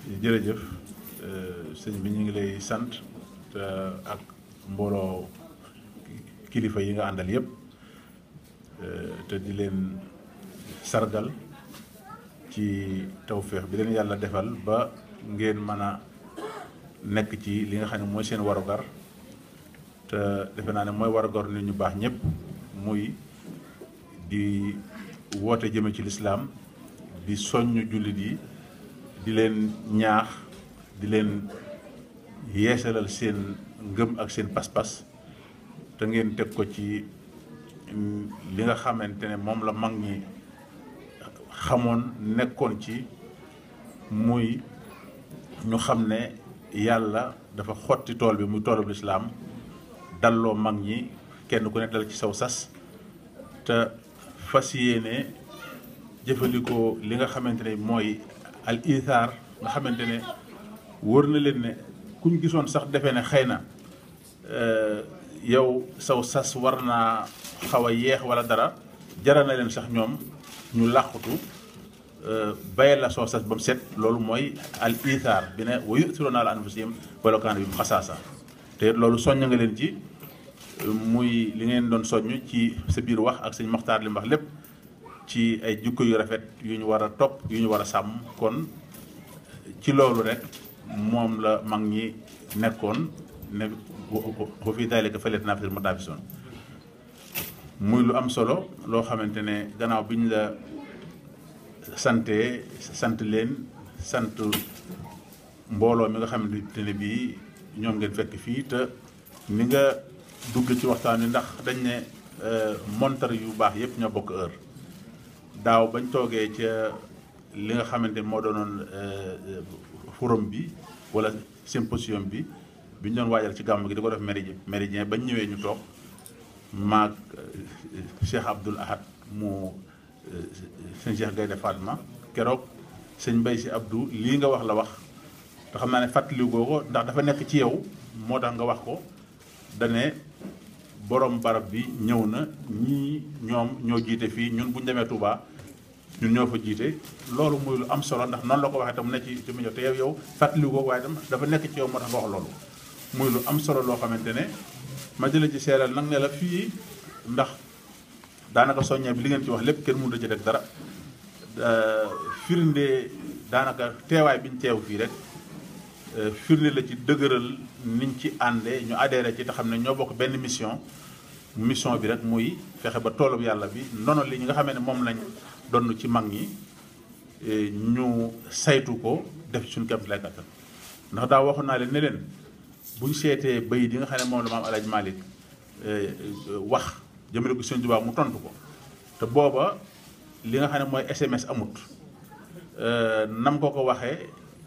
jërëjëf sëñ bi ñu ngi lay sant te ak mbooloo kilifa yi nga àndal yépp te di leen sargal ci tawféex bi leen yàlla defal ba ngeen mën a nekk ci li nga xam ne mooy seen warugar te defe naa ne mooy warugar nit ñu baax ñëpp muy di woote jëme ci lislaam di soññ jullit yi di leen ñaax di leen yeesalal seen ngëm ak seen pas-pas te ngeen teg ko ci li nga xamante ne moom la mag ñi xamoon nekkoon ci muy ñu xam ne yàlla dafa xotti tool bi muy toolub lislaam dalloo mag ñi kenn ku ne dal ci saw sas te fas yéene jëfandikoo li nga xamante ne mooy al ithaar nga xamante ne wër na leen ne kuñ gisoon sax defee ne xëy na yow saw sas war naa xaw a yeex wala dara jara na leen sax ñoom ñu làqutu bayal la soo sas ba mu set loolu mooy al ithaar bi ne wa yu'thiruuna alaa anfusihim walaw kaana bihim xasaasa te loolu soññ nga leen ci muy li ngeen doon soññ ci sa biir wax ak sëñ Maxtaar li mu wax lépp ci ay jukko yu rafet yu ñu war a topp yu ñu war a sàmm kon ci loolu rek moom la mag ñi nekkoon ne wa fii daalika falyatanaafasal mutanaafisuun muy lu am solo loo xamante ne gannaaw bi ñu la sante sant leen sant mbooloo mi nga xamante ne bii ñoom ngeen fekk fii te ni nga dugg ci waxtaan wi ndax dañ ne montar yu baax yëpp ñoo bokk heure daaw bañ toogee ca li nga xamante ne moo doonoon forum bi wala symposium bi bi ñu doon waajal ci gàmm gi di ko def méridien méridien bañ ñëwee ñu toog maag Cheikh Abdoul Ahad mu sëñ Cheikh Gaynde Fatma keroog sëñ Mbay si Abdou lii nga wax la wax te xam naa ne fàttali ko ndax dafa nekk ci yow moo tax nga wax ko dane borom barab bi ñëw na ñii ñoom ñoo jiite fii ñun bu ñu demee Touba ñun ñoo fa jiite loolu muy lu am solo ndax noonu la ko waxee tam ne ci ci mu ñëw te yow yow fàttali ko waaye tam dafa nekk ci yow moo tax nga wax loolu muy lu am solo loo xamante ne ma jëla ci seeral nag ne la fii ndax daanaka soññee bi li ngeen ci wax lépp kenn mënut a ci def dara firnde daanaka teewaay bi ñu teew fii rek firnde la ci dëgëral niñ ci àndee ñu adhéré ci te xam ne ñoo bokk benn mission mission bi rek muy fexe ba toolub yàlla bi noonu li ñi nga xamee ne moom lañ donn ci mag ñi ñu saytu ko def ci suñu kéem lay kattan ndax daa waxoon naa leen ne leen buñ seetee bay di nga xam ne moom la maam El Hadj Malick wax jëmale ko Sëñ Tuubaa mu tontu ko te booba li nga xam ne mooy SMS amut nam ko ko waxee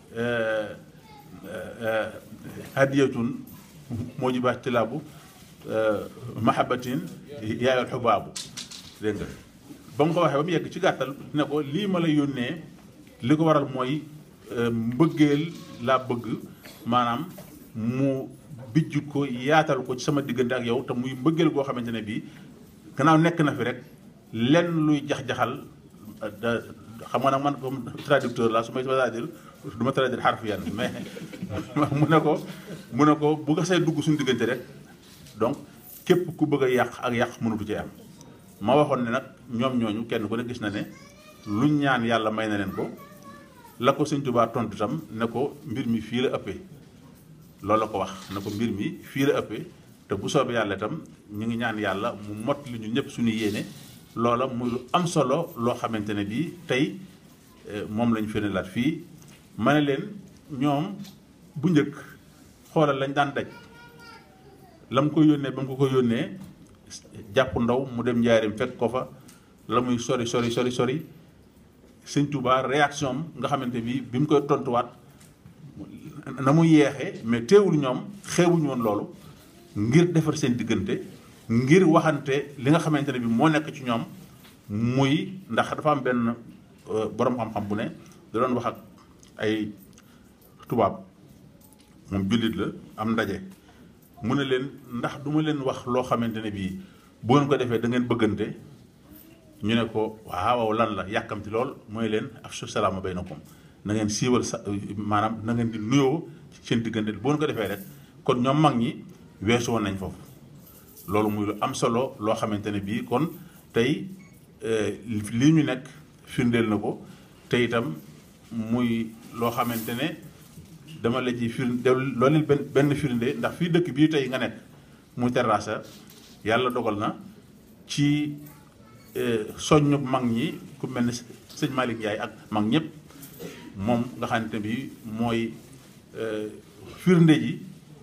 hadiyatun moo jibaat tilaabu mahabatin yaayol xubaabu dégg nga ba mu ko waxee ba mu yegg ci gàttal ne ko lii ma la yónnee li ko waral mooy mbëggeel laa bëgg maanaam mu bijj ko yaatal ko ci sama diggante ak yow te muy mbëggeel goo xamante ne bii gannaaw nekk na fi rek lenn luy jax-jaxal xam nga nag man comme traducteur la su may traduire du ma traduire xarfiyan mais mu ne ko mu ne ko bu nga say dugg suñu diggante rek donc képp ku bëgg a yàq ak yàq mënatu ci am ma waxoon ne nag ñoom ñooñu kenn ku ne gis na ne luñ ñaan yàlla may na leen ko la ko sëñ Tuubaa tontu tam ne ko mbir mi fii la ëppee loolu la ko wax ne ko mbir mi fii la ëppee te bu soobee yàlla itam ñu ngi ñaan yàlla mu mot li ñu ñëpp suñu yéene loola muy lu am solo loo xamante ne bii tey moom lañu firndeelaat fii ma ne leen ñoom bu njëkk xoolal lañ daan daj la mu ko yónnee ba mu ko ko yónnee jàpp ndaw mu dem njaarim fekk ko fa la muy sori sori sori sori sëñ Tuubaa réaction am nga xamante bi bi mu koy tontuwaat na mu yeexee mais teewul ñoom xeewuñu woon loolu ngir defar seen diggante ngir waxante li nga xamante ne bi moo nekk ci ñoom muy ndax dafa am benn borom xam-xam bu ne da doon wax ak ay tubaab moom jullit la am ndaje mu ne leen ndax duma leen wax loo xamante ne bii bu ngeen ko defee da ngeen bëggante ñu ne ko waaw lan la yàkkamti lool mooy leen afshu salaama baynakum na ngeen siiwal sa maanaam na ngeen di nuyoo seen diggante boo ko defee rek kon ñoom mag ñi weesu woon nañ foofu loolu muy lu am solo loo xamante ne bii kon tey lii ñu nekk firndeel na ko te itam muy loo xamante ne dama la ci firnde loolu benn benn firnde ndax fii dëkk bii tey nga nekk muy terrasse yàlla dogal na ci soññu mag ñi ku mel ne sëñ Malick Ndiaye ak mag ñëpp moom nga xamante bi mooy firnde ji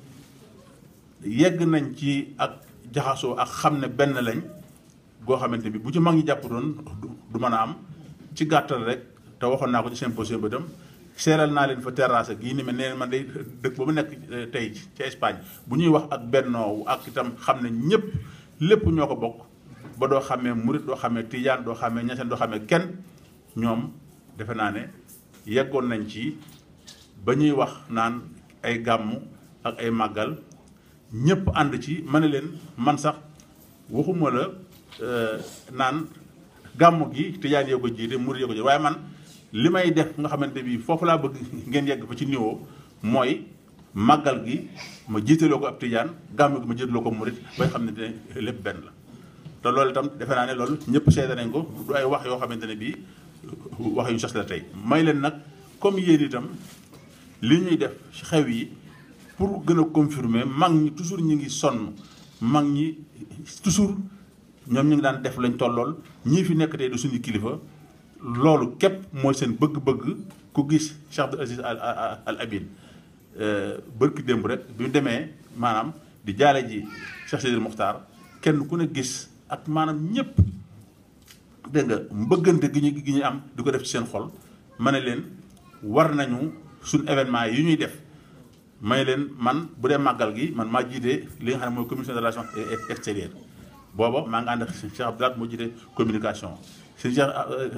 yegg nañ ci ak jaxasoo ak xam ne benn lañ goo xamante bi bu ci mag ñi jàpp doon du mën a am ci gàttal rek te waxoon naa ko ci symposium ba dem seeral naa leen fa terrasse gii ni mel nee man day dëkk ba mu nekk tey ci Espagne bu ñuy wax ak bennoo ak itam xam ne ñëpp lépp ñoo ko bokk ba doo xamee murit doo xamee tijaan doo xamee ñaseen doo xamee kenn ñoom defe naa ne yeggoon nañ ci ba ñuy wax naan ay gàmmu ak ay màggal ñëpp ànd ci ma ne leen man sax waxuma la naan gàmmu gi tijaan yoo ko jiite murit yoo ko jiite waaye man li may def nga xamante bi foofu laa bëgg ngeen yegg fa ci niveau mooy màggal gi ma jiitaloo ko ab tijaan gàmmu gi ma jiitaloo ko murit bay xam ne ne lépp benn la te loolu itam defe naa ne loolu ñëpp seede nañ ko du ay wax yoo xamante ne bii wax yu sos la tey may leen nag comme yéen itam li ñuy def ci xew yi pour gën a confirmer mag ñi toujours ñu ngi sonn mag ñi toujours ñoom ñu ngi daan def lañ tollool ñii fi nekk tey du suñu kilifa loolu képp mooy seen bëgg-bëgg ku gis Cheikh Abdou Aziz Al Al Amin bërki démb rek bi mu demee maanaam di jaale ji Cheikh Sidil Muxtaar kenn ku ne gis ak maanaam ñëpp dégg nga mbëggante gi ñu gi ñu am di ko def ci seen xol ma ne leen war nañu suñ événement yi ñuy def may leen man bu dee màggal gi man maa jiite li nga xam ne mooy commission de relations extérieures booba maa ngi ànd ak Cheikh Abdoulaye moo jiite communication sëñ Cheikh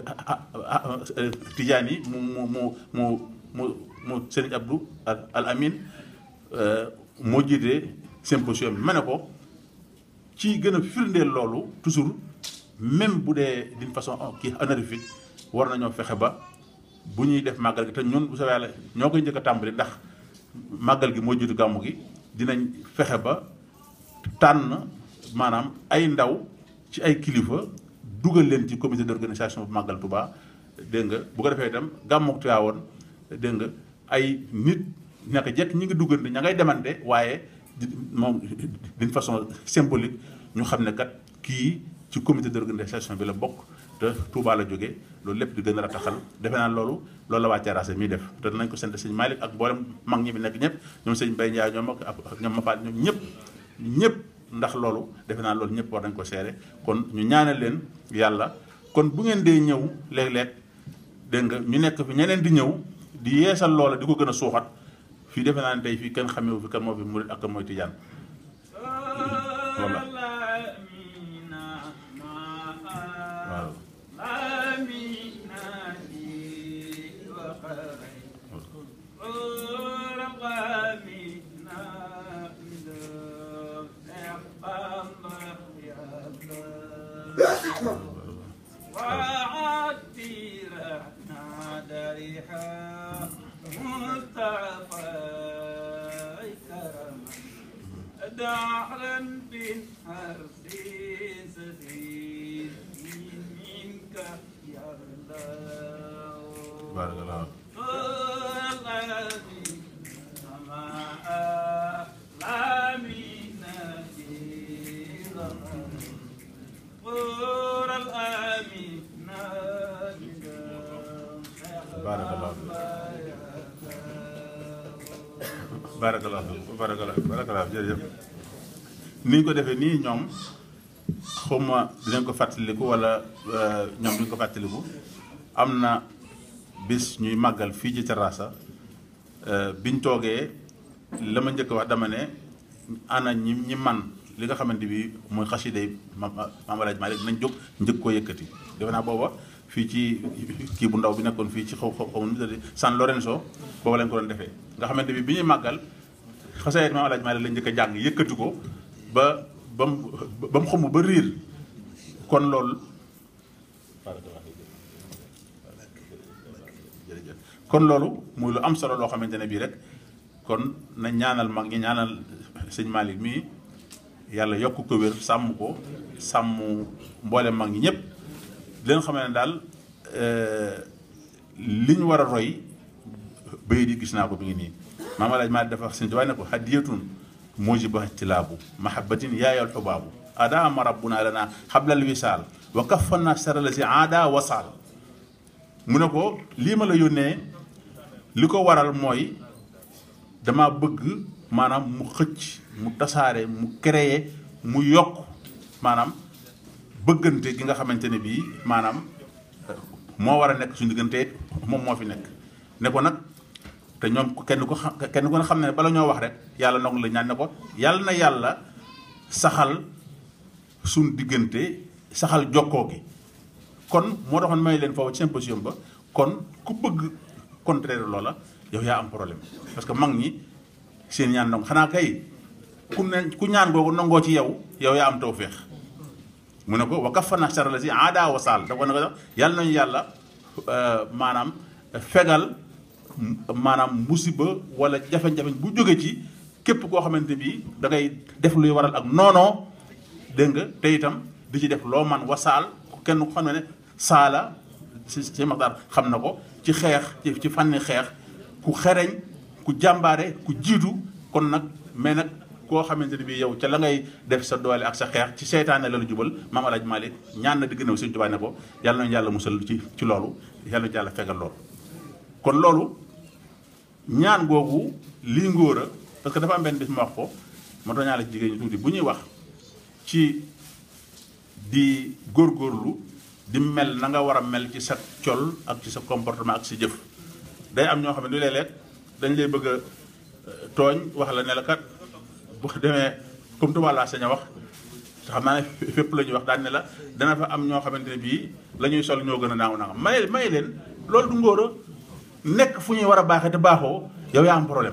Tidiane yi mu mu mu mu mu mu Sëriñ Abdou Al Amin moo jiite symposium bi ma ne ko ci gën a firndeel loolu toujours même bu dee d'une façon kii honorifique war nañoo fexe ba bu ñuy def màggal gi te ñun bu soobee yàlla ñoo koy njëkk a tàmbali ndax màggal gi moo jiitu gàmmu gi dinañ fexe ba tànn maanaam ay ndaw ci ay kilifa dugal leen ci comité d'organisation bu màggal Touba dégg nga bu ko defee itam gàmmu Tiwaawoon dégg nga ay nit ñaka jekk ñi ngi duggante ña ngay demante waaye moom d'une façon symbolique ñu xam ne kat kii ci comité d'organisation bi la bokk te Touba la jógee loolu lépp di gën a rataxal defe naa loolu loolu la waa terrasse miy def te dinañ ko sant sëñ Malick ak mboolem mag ñi bi nekk ñëpp ñoom sëñ Mbaye Ndiaye ñoom ak ñoom Mafaat ñoom ñëpp ñëpp ndax loolu defe naa loolu ñëpp war nañ ko seere kon ñu ñaanal leen yàlla kon bu ngeen dee ñëw léeg-léeg dégg nga ñu nekk fi ñeneen di ñëw di yeesal loola di ko gën a suuxat fii defe naa ne tey fii kenn xamewu fi kan moo fi murit ak kan mooy tijaan voilà waaw دعلا بالحرب سفير منك يا الله بارك الله الذي سماء لا من قول الآمين بارك الله فيك barakallah barakallah barakallah jërëjëf ni ñu ko defee nii ñoom xawma dinañ ko fàttaliku wala ñoom duñ ko fàttaliku am na bis ñuy màggal fii ci terrassa biñ toogee la ma njëkk wax dama ne ana ñi ñi man li nga xamante bi mooy xasida yi ma maam alaaj maa rek nañ jóg njëkk koo yëkkati defe naa booba fii ci kii bu ndaw bi nekkoon fii ci xaw xaw xaw ma San Lorenzo booba lañ ko doon defee nga xamante bi bi ñuy màggal xasayet maam alaaj maa rek lañ njëkk a jàng yëkkati ko ba ba mu ba mu xomb ba riir kon loolu kon loolu muy lu am solo loo xamante ne bii rek kon na ñaanal mag ñi ñaanal sëñ Malick mii yàlla yokk ko wér sàmm ko sàmm mboole mag ñi ñëpp di leen xamee ne daal li ñu war a roy bay di gis naa ko mi ngi nii maam alaaj maa dafa wax sëñ Tuubaa ne ko hadiyatun mujiba tilaabu mahabbatin yaayal xubaabu adaama rabbuna lana xablal wisaal wa kaffana sarala si aada wasaal mu ne ko lii ma la yónnee li ko waral mooy dama bëgg maanaam mu xëcc mu tasaare mu créer mu yokk maanaam bëggante gi nga xamante ne bii maanaam moo war a nekk suñu diggante moom moo fi nekk ne ko nag te ñoom kenn ko xam kenn ko xam ne bala ñoo wax rek yàlla nangu la ñaan ne ko yàlla na yàlla saxal suñu diggante saxal jokkoo gi kon moo taxoon may leen foofu ci symposium ba kon ku bëgg contraire loola yow yaa am problème parce que mag ñi seen ñaan nangu xanaa kay ku ne ku ñaan googu nangoo ci yow yow yaa am tawféex mu ne ko wa kafana sara la si aada wasaal da ko ne ko sax yàlla nañu yàlla maanaam fegal maanaam musiba wala jafe-jafe bu jóge ci képp koo xamante bi da ngay def luy waral ak noonoo dégg nga te itam di ci def loo man wasaal kenn ku xam ne ne saala si si maxtaar xam na ko ci xeex ci ci fànni xeex ku xereñ ku jàmbaare ku jiitu kon nag mais nag koo xamante ne bii yow ca la ngay def sa doole ak sa xeex ci seytaane la la jubal maam alaaj Malick ñaan na di gën a Sëñ Tuubaa ne ko yàlla nañu yàlla musal ci ci loolu yàlla nañu yàlla fegal loolu kon loolu ñaan googu lii ngóor a parce que dafa am benn bis ma wax ko ma doon ñaala jigéen ñi tuuti bu ñuy wax ci di góorgóorlu di mel na nga war a mel ci sa col ak ci sa comportement ak sa jëf day am ñoo xam ne du léeg-léeg dañ lay bëgg a tooñ wax la ne la kat bu demee comme tubaab laa sañ a wax te xam naa ne fépp la ñuy wax daan ne la dana fa am ñoo xamante ne bii la ñuy sol ñoo gën a naaw nangam may may leen loolu du ngóor a nekk fu ñuy war a baaxee te baaxoo yow yaa am problème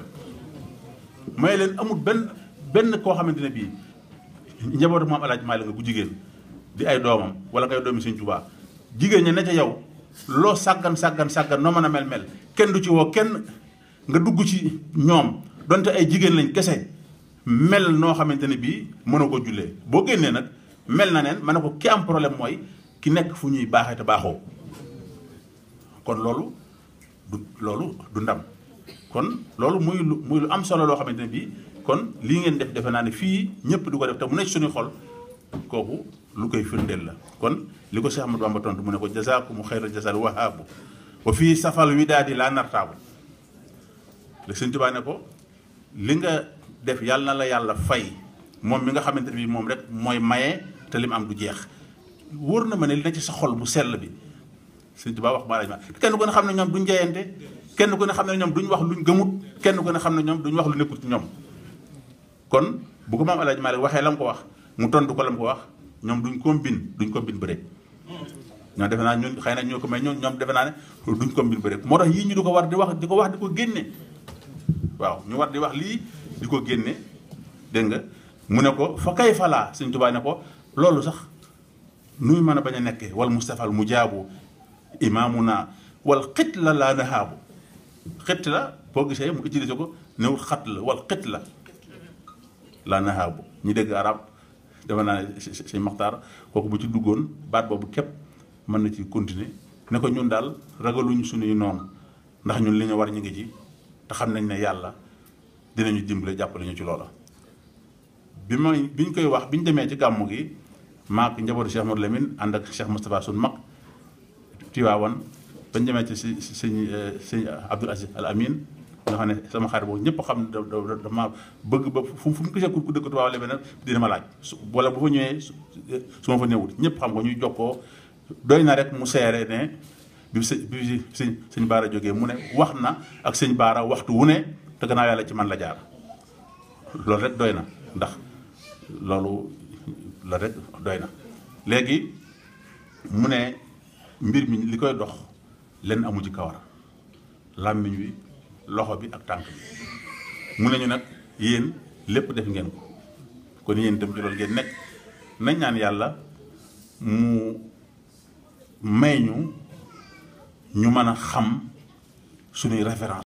may leen amul benn benn koo xamante ne bii njabootu moom alaaj maa la nga bu jigéen di ay doomam wala ngay doomi Sëñ Tuubaa jigéen ña ne ca yow loo sàggan sàggan sàggan noo mën a mel mel kenn du ci woo kenn nga dugg ci ñoom donte ay jigéen lañ kese mel noo xamante ne bii mënoo ko jullee boo génnee nag mel na neen ma ne ko ki am problème mooy ki nekk fu ñuy baaxee te baaxoo kon loolu du loolu du ndam kon loolu muy lu muy lu am solo loo xamante ne bii kon lii ngeen def defe naa ne fii ñëpp du ko def te mu nekk suñuy xol kooku lu koy firndeel la kon li ko Cheikh Ahmadou Bamba tontu mu ne ko jazaakumu xayra jazaal wahaabu wa fii safal wi daal di laa nartaabu le Sëñ Tuubaa ne ko li nga def yàlla na la yàlla fay moom mi nga xamante ne bii moom rek mooy maye te lim am du jeex wóor na ma ne li na ci sa xol bu sell bi Sëñ Tuubaa wax maanaam kenn ku ne xam ne ñoom duñ jeyante kenn ku ne xam ne ñoom duñ wax luñ gëmut kenn ku ne xam ne ñoom duñ wax lu nekkul ci ñoom kon bu ko maam El Hadj Malick waxee la mu ko wax mu tontu ko la mu ko wax ñoom duñ combine duñ combine bëre. ñoo defe naa ñun xëy na ñoo ko may ñoom ñoom defe naa ne duñ combine bëre moo tax yii ñu di ko war di wax di ko wax di ko génne waaw ñu war di wax lii di ko génne dégg nga mu ne ko fa kay falaa Sëñ Tuubaa ne ko loolu sax nuy mën a bañ a nekkee wal Mustafal mu jaabu imaamuna wal xit la laa nahaabu xit la boo gisee mu utilisé ko newul xat la wal xit la laa nahaabu ñi dégg arab dafa naa ne si maxtaar kooku bu ci duggoon baat boobu képp mën na ci continuer ne ko ñun daal ragaluñ suñuy noonu ndax ñun li ñu war ñu ngi ci te xam nañ ne yàlla dinañu dimbale jàppale ñu ci loola bi may bi ñu koy wax bi ñu demee ci gàmmu gi maak njabootu Cheikh Modou Lamine ànd ak Cheikh Moustapha suñ mag Tiwaawan bañ demee ci si sëñ sëñ Abdoul Aziz Al Amin nga xam ne sama xarit boobu ñëpp xam ne dama bëgg ba fu fu mu gisee ku dëkk Tiwaawan la nag dina ma laaj su wala bu fa ñëwee su ma fa néewut ñëpp xam ko ñuy jokkoo doy na rek mu seere ne bi sëñ bi sëñ sëñ Baara jógee mu ne wax na ak sëñ Baara waxtu wu ne te gannaaw yàlla ci man la jaar loolu rek doy na ndax loolu la rek doy na léegi mu ne mbir mi li koy dox lenn amu ci kawar làmmiñ wi loxo bi ak tànk bi mu ne ñu nag yéen lépp def ngeen ko kon yéen itam ci loolu ngeen nekk nañ ñaan yàlla mu may ñu ñu mën a xam suñuy référence